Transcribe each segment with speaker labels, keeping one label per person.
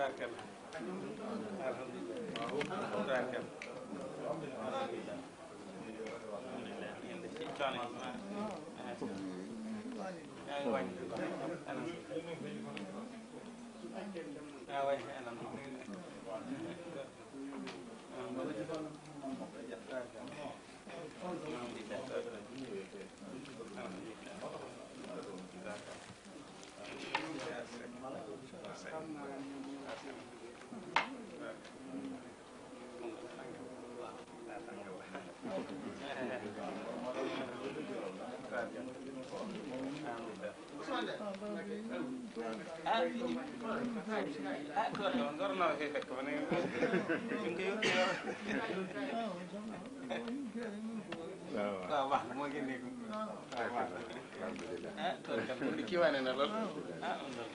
Speaker 1: tabarkal alhamdulilah tabarkal alhamdulilah yéen ci coono yi ma yaa ngi wàññi yaa wàññi ah ah tool yi moom war naa fee fekk ba ne ñu ngi koy waaw waaw moo génnee ko waaw waaw ah tool kat moom kii wane na lool ah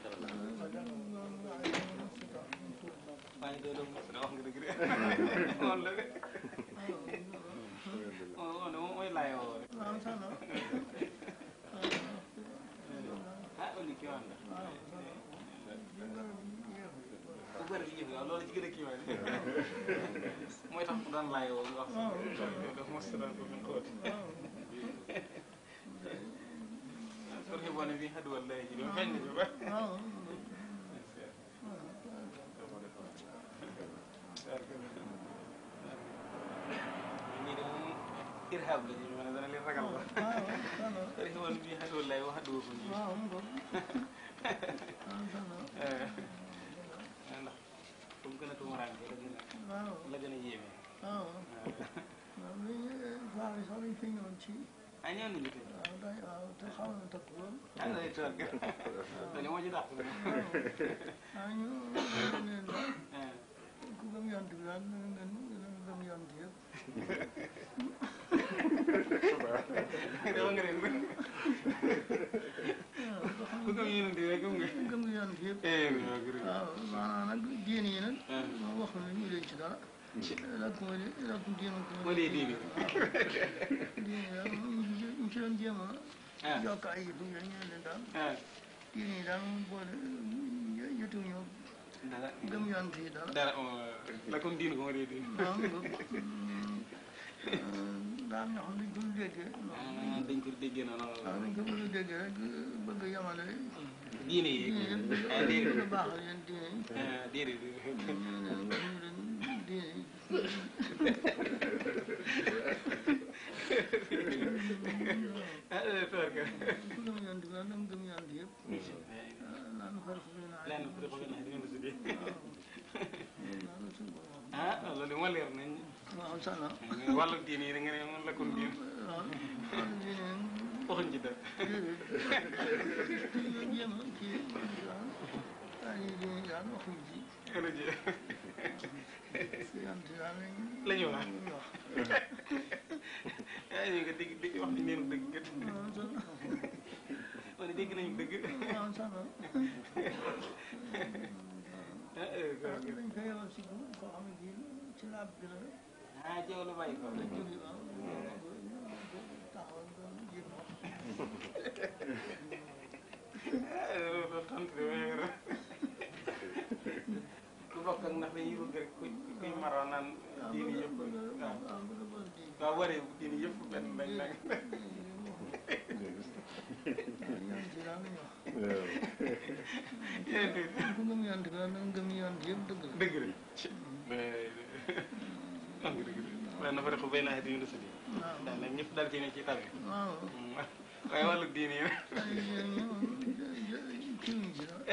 Speaker 1: maa ngi doon mos wax nga dëgg de noonu la de moom moom mooy laay woo rek ah oli kii wane na bu bëri di jëf waaw loolu ci gën a kii wane mooy tax mu doon laay woo wax daf mos doon ko fi xóot pour xiboone bi xaduwal lay ji doon feeñ na ci ba ñii de moom irhab la ñu ma ne dana leen ragal la pour xiboone bi xaduwal lay wax xaduwal ko ñu ndax fu mu gën a tumuraanke la gën a la gën a yéeme
Speaker 2: waaw waaw li vaar yi sax dañ fi ñëwoon ci
Speaker 1: ah ñëw nañu tey
Speaker 2: waaw day waaw te xaw na takk lool
Speaker 1: ah day toog dañu moo ci dàq
Speaker 2: ah ñu leen daal ku gëm yont bi daal na ngeen gëm yont yëpp
Speaker 1: dama nga ren ku gëm yéen di rek gëm nga
Speaker 2: gëm yont yëpp
Speaker 1: eh ñoo gërëm
Speaker 2: waaw maanaam nag diine yi nag moom wax na ñu leen ci dara lakkum lakkum diinukum
Speaker 1: moo dee diini
Speaker 2: diine yi daal ñu ci doon jéem a
Speaker 1: ah
Speaker 2: yokk ay yëfu yéen ñu leen daal
Speaker 1: ah
Speaker 2: diine yi daal moom boole jotuñu
Speaker 1: dara
Speaker 2: gëm yont yi dara
Speaker 1: dara la comme diini ko moo dee diini
Speaker 2: waaw daal ñoo xam ne duñ déggee
Speaker 1: ah dañ ko déggee noonu
Speaker 2: waaw dañ ko bëgg a déggee rek bëgg a yamale
Speaker 1: diine yi
Speaker 2: diine yi
Speaker 1: ah
Speaker 2: bëgg
Speaker 1: déedéet
Speaker 2: a baaxal leen diine yi
Speaker 1: ah déedéet
Speaker 2: ñu leen wax ñu leen diine yi
Speaker 1: ah toor ka
Speaker 2: ku gëm yont bi daal dama gëm yont yëpp naan far fu leen aay
Speaker 1: lenn ku def ko nax dina la tuddee
Speaker 2: naan la suñu borom
Speaker 1: ah loolu moo leer nañ
Speaker 2: waaw sana
Speaker 1: wàllu diine yi da nga ne moom la comme diine
Speaker 2: waaw wàllu diine
Speaker 1: waxuñ ci dara
Speaker 2: déedéet jéem a kii daal daal yi diine daal waxuñ ci
Speaker 1: xëy na ji
Speaker 2: yont daal lañ
Speaker 1: la ñu wax
Speaker 2: wax
Speaker 1: ah ñu nga dégg dégg wax nañ leen dëgg kat
Speaker 2: waaw sana
Speaker 1: wala dégg nañu dëgg
Speaker 2: waaw sana
Speaker 1: ah eh,
Speaker 2: dañ ko yebal si ko koo xam ne kii ci laab bi la
Speaker 1: ah jaww la bàyyi ko
Speaker 2: la jóge waaw taxawal doon jéem wax
Speaker 1: ah loolu tontu de waaye rek ku bokk ak ndax dañuy bëgg rek ku kuy maroo naan diine yëpp waaw
Speaker 2: waaw bëgg a bëgg di
Speaker 1: waaw waree diine yëpp benn lañ nag
Speaker 2: yont yi daal lañ wax
Speaker 1: yéen tamit
Speaker 2: ku gëm yont bi daal da nga gëm yont yëpp dëgg la
Speaker 1: dëgg la am nga dëgg la waaye na fa rek bay naa di la sëdi
Speaker 2: waaw
Speaker 1: daal nag ñëpp daal ci ne ci tabi
Speaker 2: waaw
Speaker 1: waaye wàllu diine yi nag
Speaker 2: ay yéen ñoom kiwuñ ci daal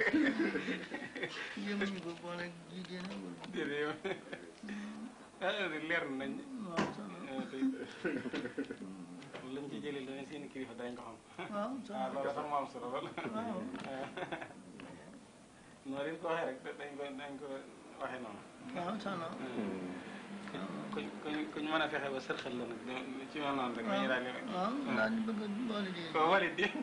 Speaker 2: jéemuñu ko boole jigéen ak wala
Speaker 1: déedéet yow ah leer nañ
Speaker 2: waaw sana
Speaker 1: tey lañ ci jëlee leneen seen kilifa dañ ko xam
Speaker 2: waaw
Speaker 1: ah
Speaker 2: sana
Speaker 1: loolu sax moo am solo lool
Speaker 2: waaw
Speaker 1: noonu leen ko waxee rek dañ ko dañ ko waxee noonu
Speaker 2: waaw sana
Speaker 1: kuñ kuñ kuñ mën a fexe ba sërxal la nag ci mel noonu rek dañuy daal di
Speaker 2: waaw daal di bëgg a boole di
Speaker 1: ko walit di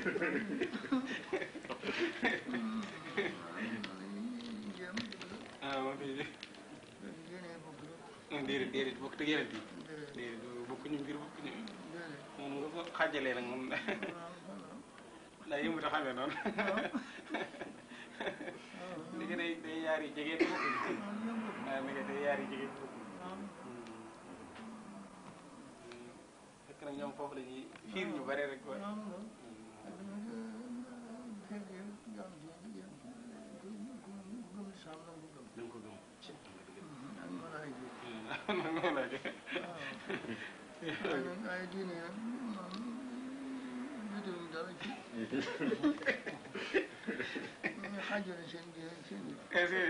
Speaker 2: jéem
Speaker 1: ah moom fii
Speaker 2: yéene bokk
Speaker 1: déedéet déedéet bokk te yeneen yi
Speaker 2: déedéet
Speaker 1: déedéet bokkuñu mbir bokkuñu
Speaker 2: déedéet
Speaker 1: moom nga ko xàjjalee nag moom
Speaker 2: waaw sana
Speaker 1: daa yëngu te xamee noonu
Speaker 2: waaw
Speaker 1: li nga day day yaari yaar yi jege bokk
Speaker 2: waaw ñoo bokk
Speaker 1: waaw mi ngi te yaar yi jege bokk
Speaker 2: waaw
Speaker 1: fekk na ñoom foofu la ñuy fiir ñu bare rek waaye
Speaker 2: waaw loolu ak dama fekkee jaam ci yéen ku ku gëm islam la ko gëm
Speaker 1: da nga ko gëm
Speaker 2: ak malaayika yi
Speaker 1: noonu la de
Speaker 2: waaye nag ay diine nag moom jotuñu dara ci ñu xaajale seen diine seen i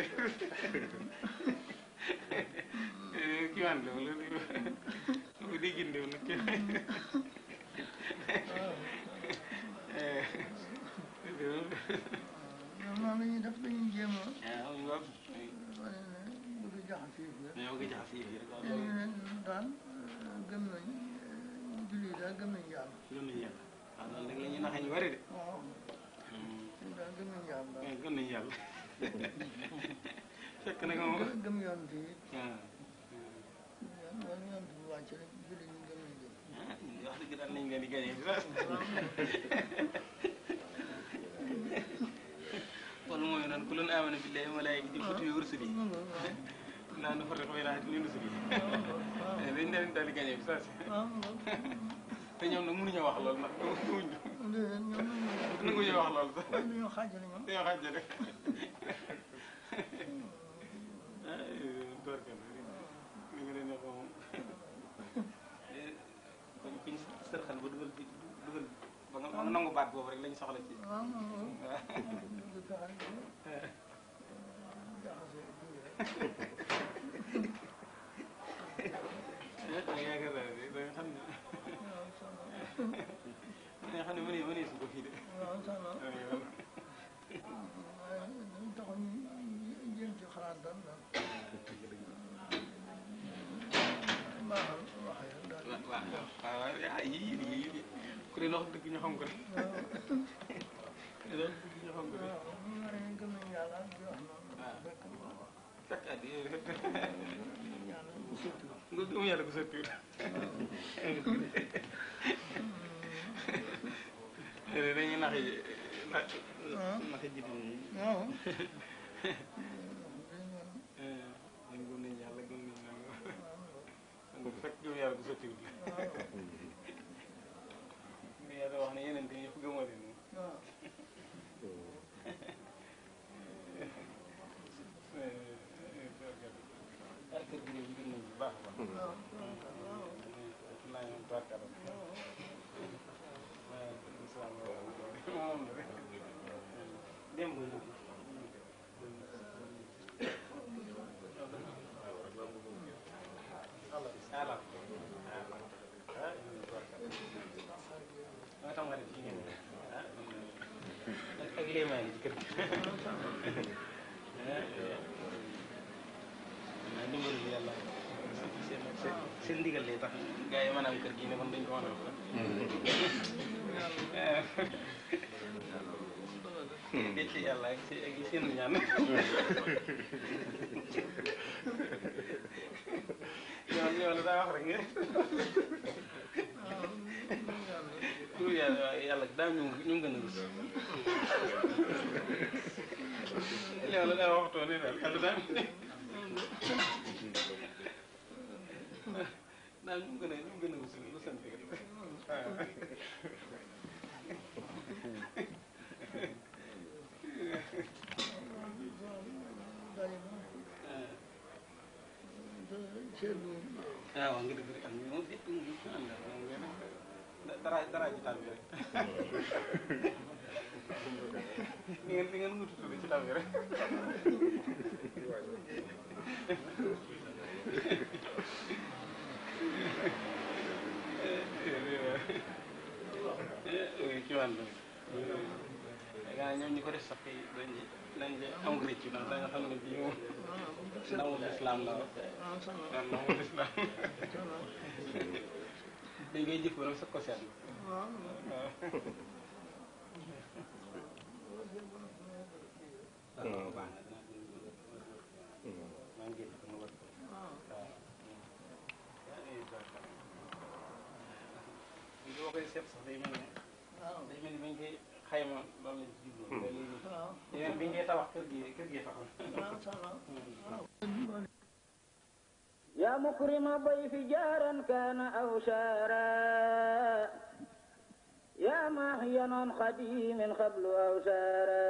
Speaker 1: kii waan la wala lu di gindew nag kii
Speaker 2: ñoom noonu la ñuy def dañuy jéem a
Speaker 1: waaw ñu wax
Speaker 2: wane ne bëgg jaxase yëf yi
Speaker 1: ñoo ngi jaxas yi rek waaw
Speaker 2: dañu ne daal gëm nañ julli daal gëm nañ yàlla
Speaker 1: gëm nañu yàlla waaw noonu rek la ñuy naxee ñu bari de
Speaker 2: waaw ñun daal gëm nañ yàlla daal
Speaker 1: gëm nañu yàlla fekk na moom
Speaker 2: gëm gëm yoon bi
Speaker 1: waaw
Speaker 2: yoon yoon bi wàcc rek julli ñu gëm nañ leen
Speaker 1: ah wax dëgg daal nañ leen di gagné bi sax wala mooy naan ku leen amana billahi wa malaikati wa kutubi wa rusuli naa nu farriqu bayna ahadin min rusuli dañ leen daal di gagné bi sax
Speaker 2: waaw
Speaker 1: te ñoom nag mënuñoo wax loolu nag mënuñ
Speaker 2: déedéet ñoom
Speaker 1: nanguñu wax loolu sax
Speaker 2: waaye dañoo xaajale ñoom
Speaker 1: dañoo xàjjale ah doorkan li nga leen wax moom kon kuñ sërxal ba dugal bi dugal ba nga ba nga nangu baat boobu rek lañ soxla ci
Speaker 2: waaw moom
Speaker 1: waaw
Speaker 2: du fexe ba jaxase kii rek
Speaker 1: yaakaar naa ne da nga xam ne
Speaker 2: waaw sama
Speaker 1: da nga xam ne mënee mënee su ko fii de
Speaker 2: waaw sama waaye dañ taxaw ñu jéem ci xalaat daal daal baaxal waxee rek daal
Speaker 1: waaw waaw waaw ah yii yii yii ku leen wax dëgg ñu xam ko de
Speaker 2: waaw
Speaker 1: ku leen wax dëgg ñu xam ko de
Speaker 2: waaw ñu war a gëm nañ yàlla di wax noonu
Speaker 1: waaw.
Speaker 2: fekk
Speaker 1: fekk at yii
Speaker 2: yàlla bu sotti
Speaker 1: nga gëm yàlla ko sottiwut dañuy nax yi nax nax ji di
Speaker 2: waaw
Speaker 1: dañ gëm nañ yàlla gëm nañ nangam nga fekk gëm yàlla ko sottiwut la yàlla wax ne yeneen yi yëpp gëmoo leen moom
Speaker 2: waaw
Speaker 1: ah kër gi de gëm nañ bu baax a baax
Speaker 2: waaw
Speaker 1: naa ñoom tubaarkalla waaw islam moom la rek démb ala moo tax ma def ci ngeen ah ak léemaa ngi ci kër gi ah ndimbalu yàlla seen seen ndigal lay tax gars yi mën a am kër gi ne man dañ ko mën a wax dégg ci yàlla ak si ak seen ñaan ñoom ñoo la daa wax rek nga tur yàlla yàlla daal ñu ñu gën a rus ñoo la daa waxtoo ne daal yàlla daal daal ñu gën a ñu gën a rus lu sant waaw
Speaker 2: seetlu
Speaker 1: ah waaw nga dëgg rek am na moom lépp ñu ngi ànd ak moom ngeen dara dara ji taal bi rek ni ngeen ni ngeen mutu tudd ci taal bi rek ci wàll gaa ñoom ñu ko def sax kay dañ dañ am rëcc ndax da nga xam ne bii moom ndamul islam la
Speaker 2: waaw sama
Speaker 1: waaw ndamul islam
Speaker 2: sama
Speaker 1: dañ koy jëf ba nag sax ko seetlu
Speaker 2: waaw
Speaker 1: waaw baax na maa ngi génn ko ma war ko
Speaker 2: waaw
Speaker 1: waaw boo koy seet sax day mel ne
Speaker 2: waaw
Speaker 1: day mel ni bañ koy xayma ba mu leen ci jublu ba léegi
Speaker 2: waaw
Speaker 1: yeneen bi ngay tabax kër gi kër gi taxoon
Speaker 2: waaw ça va waaw
Speaker 3: يا مكرم ضيف جارا كان أو شارا يا ماهيا عن خديم قبل أو شارا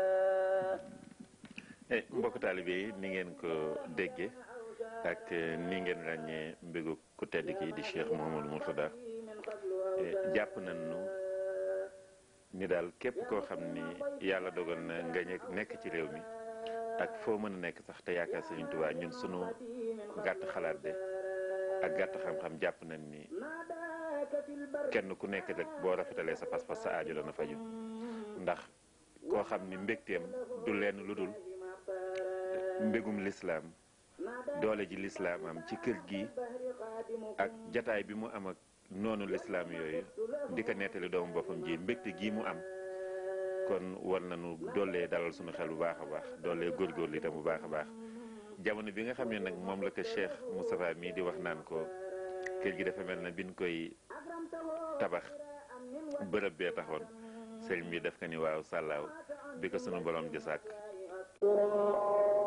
Speaker 4: Eh, mbokk taalibe yi ni ngeen ko déggee ak eh, ni ngeen ràññee mbégu ku tedd ki di Cheikh Mouhamadou Mourtada Eh, jàpp nañu ni daal képp koo xam ni yàlla dogal na nga ñe- nekk ci réew mi ak foo mën a nekk sax te yaakaar Sëriñ Tuubaa ñun sunu gàtt xalaat de ak gàtt xam-xam jàpp nañ ni kenn ku nekk rek boo rafetalee sa pas-pas sa aajo dana faju ndax koo xam ni mbégteem du lenn lu dul mbégum lislaam doole ji lislaam am ci kër gi ak jataay bi mu am ak noonu lislaam yooyu di ko nettali doomu boppam ji mbégte gi mu am kon war nañu doolee dalal suñu xel bu baax a baax doolee góorgóorlu itam bu baax a baax jamono bi nga xam ne nag moom la ko Cheikh Moustapha mii di wax naan ko kër gi dafa mel na biñ koy tabax bërëb bee taxoon sëriñ bi def ko ni waaw sàllaaw bi ko sunu borom di sàkk